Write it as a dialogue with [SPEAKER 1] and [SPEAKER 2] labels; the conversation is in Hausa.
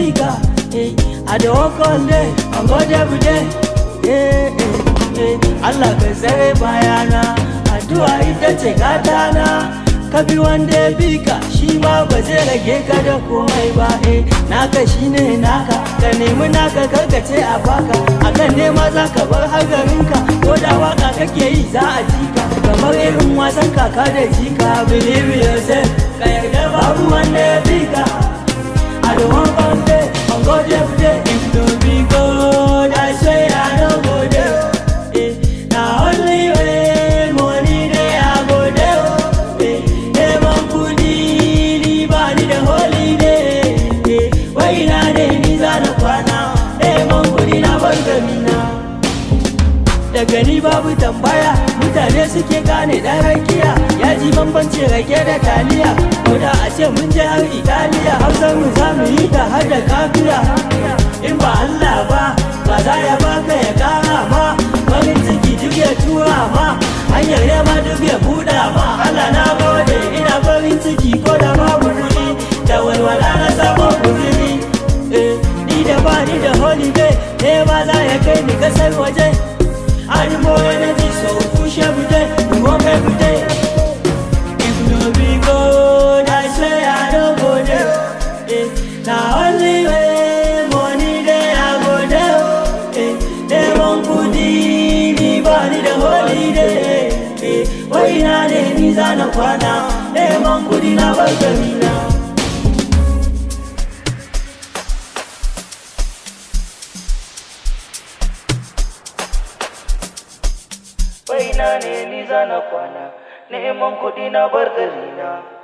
[SPEAKER 1] bika eh I dey work all day and God every day eh eh eh Allah ka tsare bayana addu'a ita ce gatana ka bi wanda ya bi ka shi ma ba zai rage ka da komai ba eh naka shine naka ka nemi naka karkace a baka akan nema za ka bar hagarinka ko da waka kake yi za a ji ka kamar irin wasan kaka da jika believe yourself ka yarda babu wanda ya bi ka I don't want one day on God every day if don't be God I swear I don't go there eh na only way money dey I go there eh neman kudi ni ba ni da holiday eh wai na dai ni za na kwana neman kudi na bar gari na daga ni babu tambaya mutane suke gane dan rakiya ya ji bambanci rake da taliya ko da a ce mun je har italiya hausar mu za mu yi ta har da kafiya in ba Allah ba ba za ya baka ya kara ma farin ciki duk ya tura ma hanyar yama duk ya buɗa ma Allah na gode ina farin ciki ko da babu kuɗi da walwala na samun kuzuri eh ni da ba ni da holiday ne ba za ya kai ni kasar waje I need more energy, so push every day, we work every day. If no be good, I swear I don't go there. Eh, now only way money there, I go there. Eh, they won't put the body the holiday. Eh, why not the Nizana Kwana? They won't put in our now.
[SPEAKER 2] Baina ne ni zana kwana, neman kuɗi na bar gari na.